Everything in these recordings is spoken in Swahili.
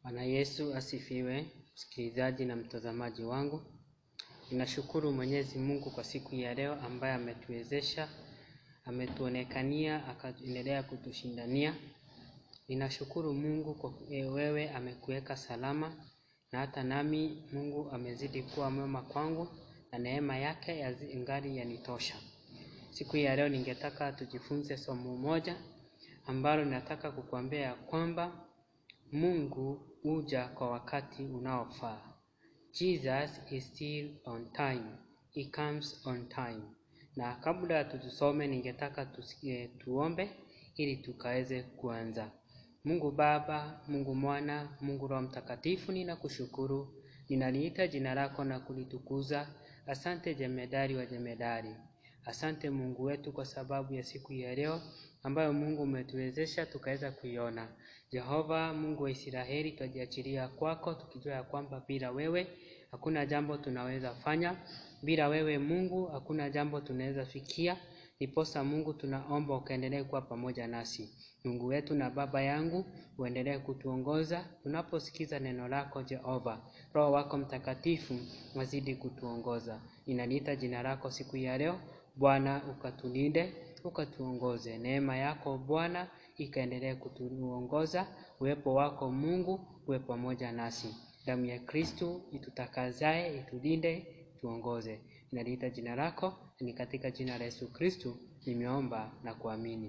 Bwana Yesu asifiwe, msikilizaji na mtazamaji wangu. Ninashukuru Mwenyezi Mungu kwa siku ya leo ambaye ametuwezesha, ametuonekania, akaendelea kutushindania. Ninashukuru Mungu kwa wewe amekuweka salama na hata nami Mungu amezidi kuwa mwema kwangu na neema yake yazi- ingali yanitosha. Siku ya leo ningetaka tujifunze somo moja ambalo nataka kukuambia ya kwamba Mungu huja kwa wakati unaofaa. Jesus is still on time. He comes on time. Na kabla tutusome, ningetaka tusikie, tuombe ili tukaweze kuanza. Mungu Baba, Mungu Mwana, Mungu Roho Mtakatifu, ninakushukuru, ninaliita jina lako na kulitukuza. Asante jemedari wa jemedari. Asante Mungu wetu kwa sababu ya siku ya leo ambayo Mungu umetuwezesha tukaweza kuiona. Jehova Mungu wa Israeli, twajiachilia kwako tukijua ya kwamba bila wewe hakuna jambo tunaweza fanya, bila wewe Mungu hakuna jambo tunaweza fikia. Niposa Mungu tunaomba ukaendelee kuwa pamoja nasi. Mungu wetu na Baba yangu, uendelee kutuongoza tunaposikiza neno lako Jehova. Roho wako Mtakatifu wazidi kutuongoza. Ninaliita jina lako siku ya leo Bwana, ukatulinde ukatuongoze. Neema yako Bwana ikaendelee kutuongoza. Uwepo wako Mungu uwe pamoja nasi. Damu ya Kristu itutakazae, itulinde, tuongoze. Ninaliita jina lako, ni katika jina la Yesu Kristu nimeomba na kuamini.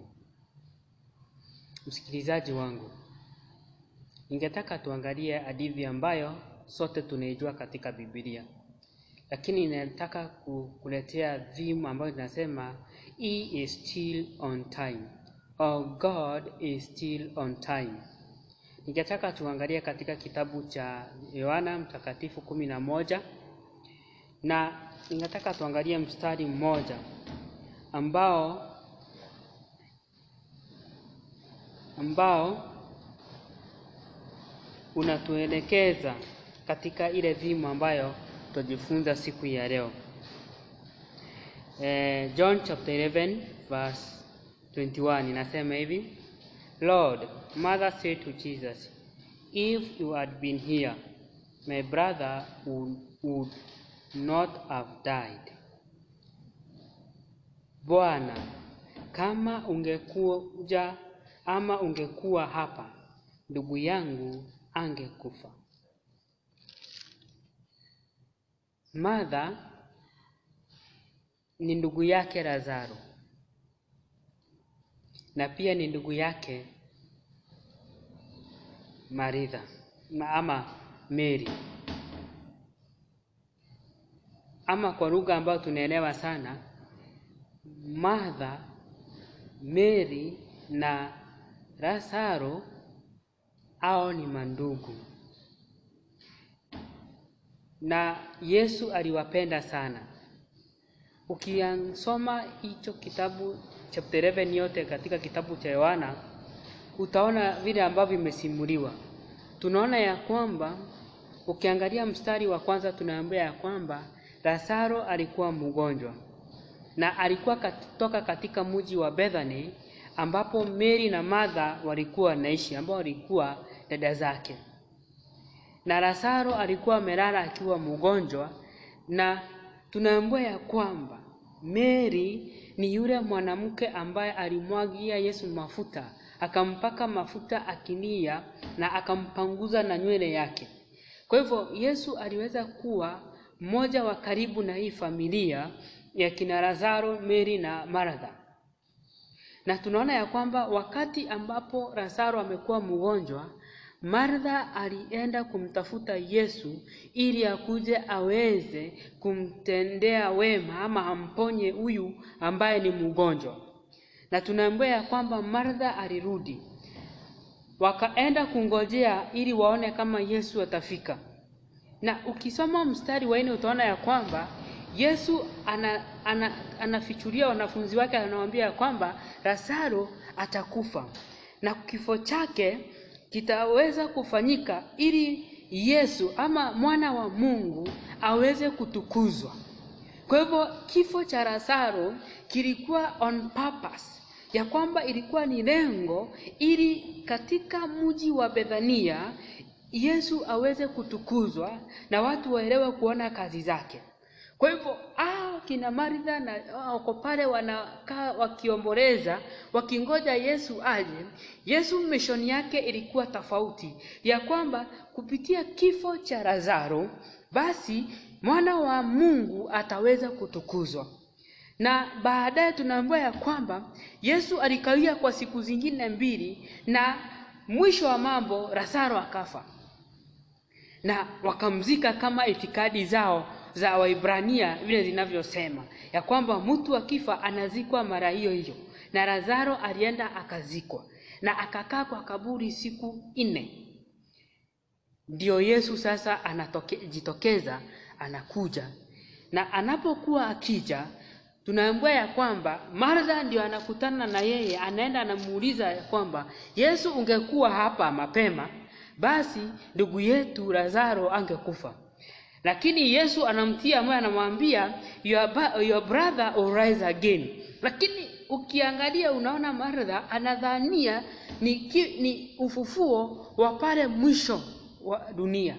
Msikilizaji wangu, ningetaka tuangalie hadithi ambayo sote tunaijua katika Biblia, lakini ninataka kukuletea theme ambayo inasema He is still on time or God is still on time. Ningetaka tuangalie katika kitabu cha Yohana Mtakatifu kumi na moja na ningetaka tuangalie mstari mmoja ambao ambao unatuelekeza katika ile dhimu ambayo tutajifunza siku ya leo. Eh, John chapter 11 verse 21 inasema hivi, Lord, mother said to Jesus, if you had been here, my brother would, would not have died. Bwana, kama ungekuja ama ungekuwa hapa, ndugu yangu angekufa. Martha ni ndugu yake Lazaro na pia ni ndugu yake Maritha ma- ama Mary, ama kwa lugha ambayo tunaelewa sana, Martha, Mary na Lazaro hao ni mandugu, na Yesu aliwapenda sana. Ukisoma hicho kitabu chapter 11 yote katika kitabu cha Yohana utaona vile ambavyo imesimuliwa. Tunaona ya kwamba ukiangalia mstari wa kwanza tunaambia ya kwamba Lazaro alikuwa mgonjwa na alikuwa kutoka katika mji wa Bethany ambapo Mary na Martha walikuwa wanaishi, ambao walikuwa dada zake, na Lazaro alikuwa amelala akiwa mgonjwa, na tunaambiwa ya kwamba Mary ni yule mwanamke ambaye alimwagia Yesu mafuta, akampaka mafuta akilia na akampanguza na nywele yake. Kwa hivyo Yesu aliweza kuwa mmoja wa karibu na hii familia ya kina Lazaro, Mary na Martha. Na tunaona ya kwamba wakati ambapo Lazaro amekuwa mgonjwa, Martha alienda kumtafuta Yesu ili akuje aweze kumtendea wema ama amponye huyu ambaye ni mgonjwa. Na tunaambiwa ya kwamba Martha alirudi, wakaenda kungojea ili waone kama Yesu atafika. Na ukisoma mstari wa nne utaona ya kwamba Yesu ana, ana, anafichulia wanafunzi wake, anawaambia ya kwamba Lazaro atakufa na kifo chake kitaweza kufanyika ili Yesu ama mwana wa Mungu aweze kutukuzwa. Kwa hivyo kifo cha Lazaro kilikuwa on purpose, ya kwamba ilikuwa ni lengo ili katika mji wa Bethania Yesu aweze kutukuzwa na watu waelewe kuona kazi zake. Kwa hivyo ah, kina Martha na wako pale wanakaa wakiomboleza wakingoja Yesu aje. Yesu mishoni yake ilikuwa tofauti, ya kwamba kupitia kifo cha Lazaro basi mwana wa Mungu ataweza kutukuzwa. Na baadaye tunaambiwa ya kwamba Yesu alikawia kwa siku zingine mbili, na mwisho wa mambo Lazaro akafa, na wakamzika kama itikadi zao za Waibrania vile zinavyosema ya kwamba mtu akifa anazikwa mara hiyo hiyo, na Lazaro alienda akazikwa na akakaa kwa kaburi siku nne. Ndio Yesu sasa anajitokeza anakuja, na anapokuwa akija tunaambiwa ya kwamba Martha ndio anakutana na yeye, anaenda anamuuliza ya kwamba Yesu, ungekuwa hapa mapema, basi ndugu yetu Lazaro angekufa. Lakini Yesu anamtia moyo, anamwambia your, your brother will rise again. Lakini ukiangalia unaona Martha anadhania ni, ki, ni ufufuo wa pale mwisho wa dunia.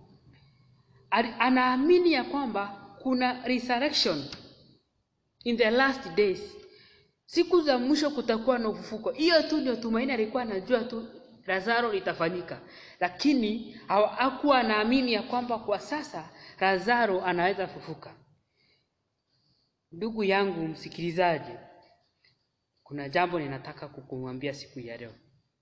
Anaamini ya kwamba kuna resurrection in the last days, siku za mwisho kutakuwa na ufufuko. Hiyo tu ndio tumaini alikuwa anajua tu Lazaro litafanyika, lakini hakuwa anaamini ya kwamba kwa sasa Lazaro anaweza fufuka. Ndugu yangu msikilizaji, kuna jambo ninataka kukumwambia siku ya leo.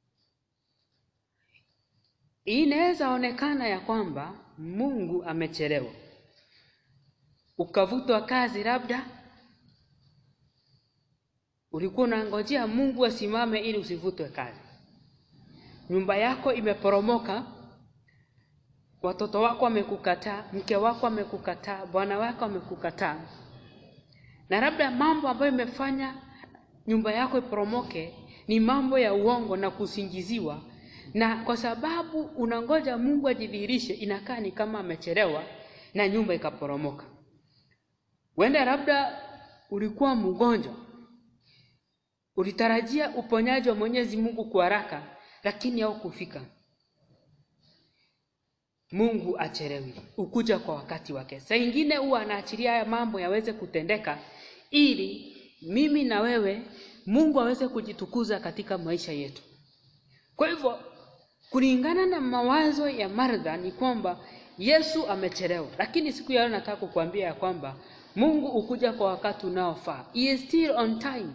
Inaweza onekana ya kwamba Mungu amechelewa, ukavutwa kazi, labda ulikuwa unangojea Mungu asimame ili usivutwe kazi. Nyumba yako imeporomoka, watoto wako wamekukataa, mke wako amekukataa, bwana wako amekukataa, na labda mambo ambayo imefanya nyumba yako iporomoke ni mambo ya uongo na kusingiziwa, na kwa sababu unangoja Mungu ajidhihirishe, inakaa ni kama amechelewa na nyumba ikaporomoka. Wenda labda ulikuwa mgonjwa, ulitarajia uponyaji wa Mwenyezi Mungu kwa haraka, lakini haukufika. Mungu achelewi, ukuja kwa wakati wake. Saa ingine huwa anaachilia haya mambo yaweze kutendeka ili mimi na wewe Mungu aweze kujitukuza katika maisha yetu. Kwa hivyo kulingana na mawazo ya Martha ni kwamba Yesu amechelewa, lakini siku ya leo nataka kukuambia ya kwamba Mungu ukuja kwa wakati unaofaa. He is still on time.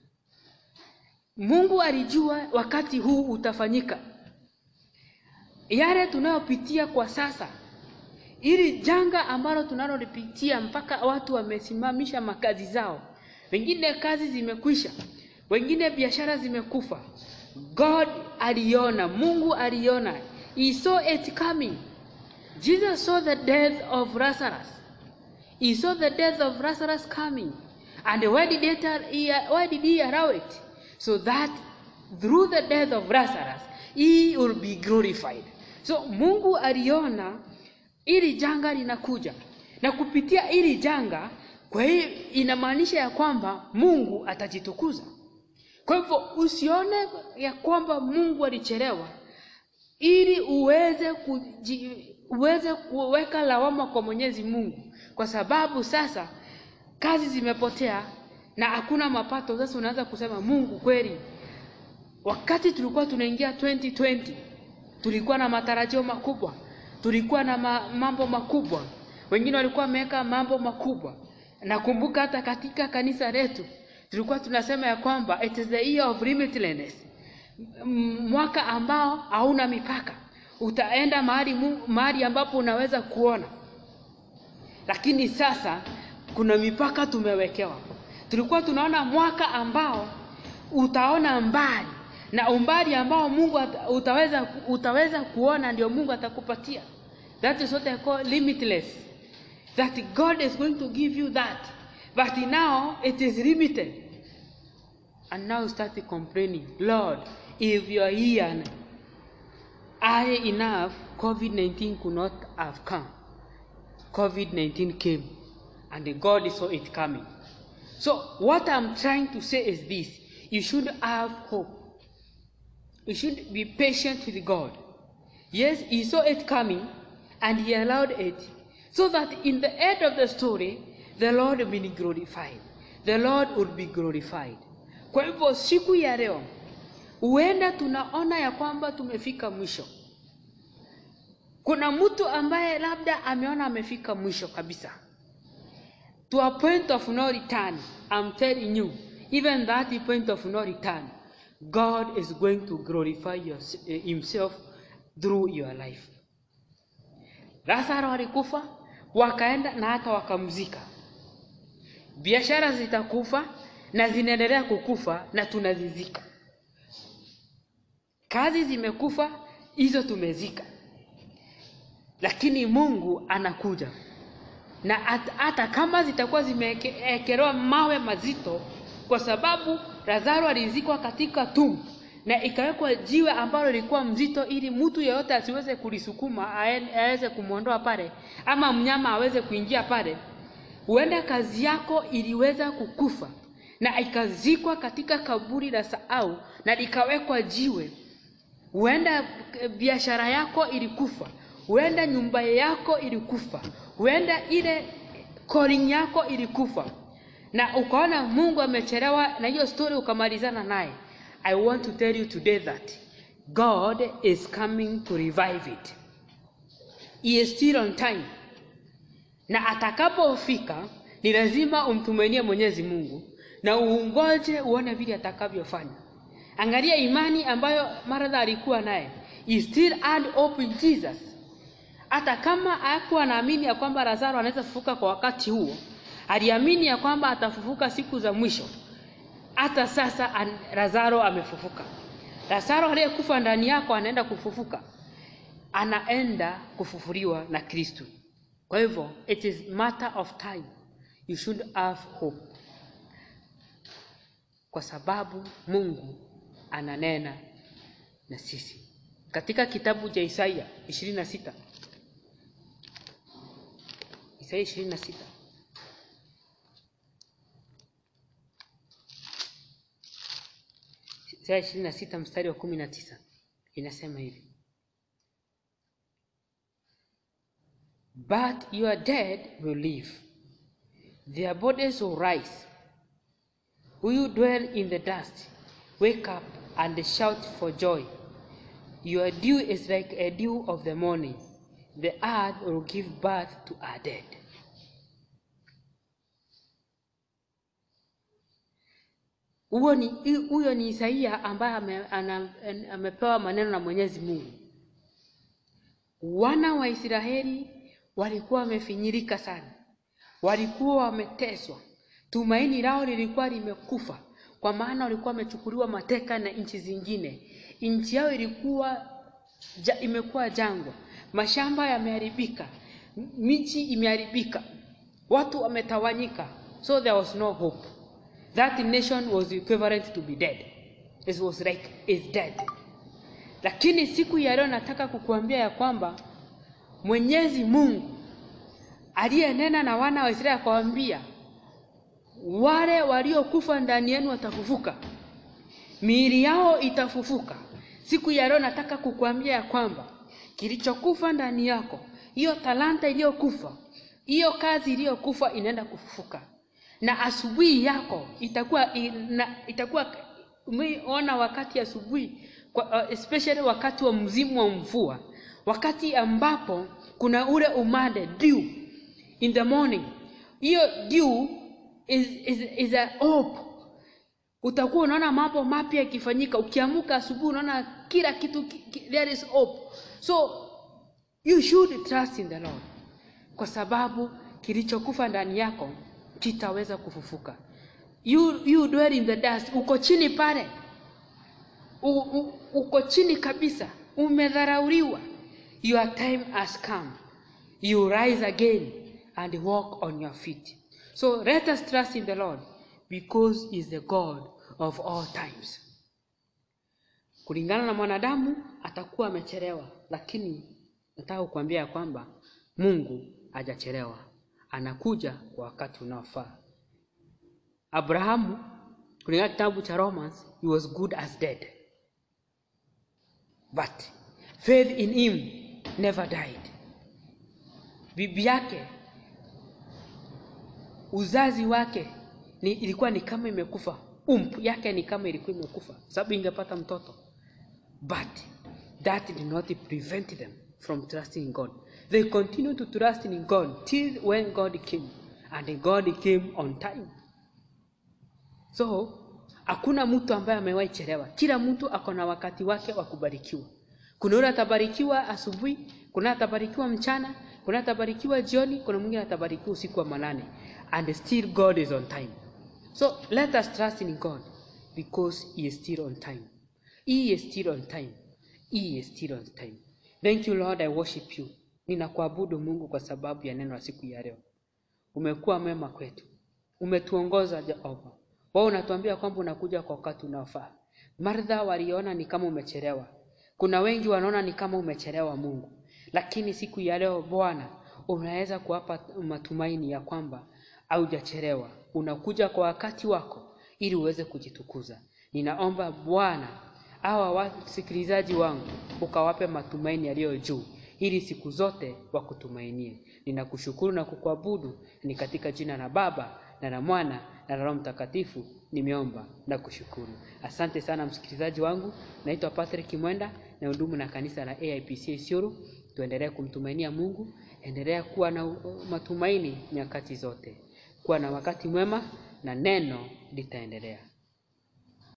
Mungu alijua wakati huu utafanyika. Yale tunayopitia kwa sasa, ili janga ambalo tunalolipitia mpaka watu wamesimamisha makazi zao, wengine kazi zimekwisha, wengine biashara zimekufa. God aliona, Mungu aliona, he saw it coming. Jesus saw the death of Lazarus. He saw the death of Lazarus coming. And why did, it, why did he allow it? So that through the death of Lazarus, he will be glorified. So Mungu aliona ili janga linakuja, na kupitia ili janga, kwa hiyo inamaanisha ya kwamba Mungu atajitukuza. Kwa hivyo usione ya kwamba Mungu alichelewa ili uweze kuji, uweze kuweka lawama kwa Mwenyezi Mungu, kwa sababu sasa kazi zimepotea na hakuna mapato. Sasa unaanza kusema Mungu kweli, wakati tulikuwa tunaingia 2020 tulikuwa na matarajio makubwa, tulikuwa na ma, mambo makubwa, wengine walikuwa wameweka mambo makubwa. Nakumbuka hata katika kanisa letu tulikuwa tunasema ya kwamba it is the year of limitlessness, mwaka ambao hauna mipaka, utaenda mahali mahali ambapo unaweza kuona. Lakini sasa kuna mipaka tumewekewa. Tulikuwa tunaona mwaka ambao utaona mbali na umbali ambao Mungu utaweza, utaweza kuona ndio Mungu atakupatia. That is what I call limitless. That God is going to give you that. But now it is limited. And now you start complaining, Lord, if you are here early enough, COVID-19 could not have come. COVID-19 came and God saw it coming. So what I'm trying to say is this. You should have hope. You should be patient with God. Yes, he saw it coming and he allowed it so that in the end of the story the Lord will be glorified. The Lord would be glorified. Kwa hivyo siku ya leo huenda tunaona ya kwamba tumefika mwisho. Kuna mtu ambaye labda ameona amefika mwisho kabisa. To a point of no return, I'm telling you, even that point of no return, God is going to glorify your, himself through your life. Lazaro alikufa, wakaenda na hata wakamzika. Biashara zitakufa na zinaendelea kukufa na tunazizika. Kazi zimekufa, hizo tumezika. Lakini Mungu anakuja na hata hata kama zitakuwa zimeekelewa mawe mazito, kwa sababu Lazaro alizikwa katika tumbo na ikawekwa jiwe ambalo lilikuwa mzito, ili mtu yeyote asiweze kulisukuma aweze kumwondoa pale, ama mnyama aweze kuingia pale. Huenda kazi yako iliweza kukufa na ikazikwa katika kaburi la sahau na likawekwa jiwe. Huenda biashara yako ilikufa, huenda nyumba yako ilikufa, huenda ile calling yako ilikufa, na ukaona Mungu amechelewa na hiyo story ukamalizana naye. I want to tell you today that God is coming to revive it. He is still on time, na atakapofika ni lazima umtumainie Mwenyezi Mungu na uungoje uone vile atakavyofanya. Angalia imani ambayo Martha alikuwa naye. He still had hope in Jesus. Hata kama hakuwa anaamini ya kwamba Lazaro anaweza kufufuka kwa wakati huo, aliamini ya kwamba atafufuka siku za mwisho. Hata sasa an, Lazaro amefufuka. Lazaro aliyekufa ndani yako anaenda kufufuka, anaenda kufufuliwa na Kristo. Kwa hivyo it is matter of time, you should have hope, kwa sababu Mungu ananena na sisi katika kitabu cha Isaia ishirini na sita Isaia ishirini na sita Isaya ishirini na sita mstari wa kumi na tisa inasema hivi But your dead will live, their bodies will rise. Who you dwell in the dust, wake up and shout for joy. Your dew is like a dew of the morning. The earth will give birth to our dead. Huo ni huyo ni Isaia ambaye ame, ana, amepewa maneno na Mwenyezi Mungu. Wana wa Israeli walikuwa wamefinyirika sana, walikuwa wameteswa, tumaini lao lilikuwa limekufa, kwa maana walikuwa wamechukuliwa mateka na nchi zingine. Nchi yao ilikuwa ja, imekuwa jangwa, mashamba yameharibika, miji imeharibika, watu wametawanyika, so there was no hope. That nation was equivalent to be dead. It was like is dead. Lakini siku ya leo nataka kukuambia ya kwamba Mwenyezi Mungu aliyenena na wana wa Israeli akawaambia, wale waliokufa ndani yenu watafufuka, miili yao itafufuka. Siku ya leo nataka kukuambia ya kwamba kilichokufa ndani yako, hiyo talanta iliyokufa, hiyo kazi iliyokufa inaenda kufufuka na asubuhi yako itakuwa ina, itakuwa umeona wakati asubuhi uh, especially wakati wa mzimu wa mvua, wakati ambapo kuna ule umande dew in the morning. Hiyo dew is, is, is a hope. Utakuwa unaona mambo mapya yakifanyika. Ukiamuka asubuhi unaona kila kitu, there is hope. So you should trust in the Lord, kwa sababu kilichokufa ndani yako kitaweza kufufuka. You, you dwell in the dust, uko chini pale, u, u, uko chini kabisa, umedharauliwa. Your time has come, you rise again and walk on your feet. So let us trust in the Lord because he is the God of all times. Kulingana na mwanadamu atakuwa amechelewa, lakini nataka kukuambia ya kwamba Mungu hajachelewa anakuja kwa wakati unaofaa. Abrahamu, kulingana kitabu cha Romans, he was good as dead, but faith in him never died bibi yake uzazi wake ni, ilikuwa ni kama imekufa ump yake ni kama ilikuwa imekufa sababu ingepata mtoto but that did not prevent them from trusting in god they continued to trust in god till when god came and god came on time so hakuna mtu ambaye amewahi chelewa kila mtu ako na wakati wake wa kubarikiwa kuna yule atabarikiwa asubuhi kuna atabarikiwa mchana kuna atabarikiwa jioni kuna mwingine atabarikiwa usiku wa manane and still god is on time so let us trust in god because he is still on time he is still on time he is still on time thank you lord i worship you ninakuabudu mungu kwa sababu ya neno la siku ya leo umekuwa mema kwetu umetuongoza jehova wao unatuambia kwamba unakuja kwa wakati unaofaa martha waliona ni kama umechelewa kuna wengi wanaona ni kama umechelewa mungu lakini siku ya leo bwana unaweza kuwapa matumaini ya kwamba haujachelewa unakuja kwa wakati wako ili uweze kujitukuza ninaomba bwana hawa wasikilizaji wangu ukawape matumaini yaliyo juu ili siku zote wakutumainie ninakushukuru na kukuabudu ni katika jina la baba na la mwana na la roho mtakatifu nimeomba na kushukuru asante sana msikilizaji wangu naitwa patrick mwenda na hudumu na kanisa la aipc isiuru tuendelee kumtumainia mungu endelea kuwa na uh, matumaini nyakati zote kuwa na wakati mwema na neno litaendelea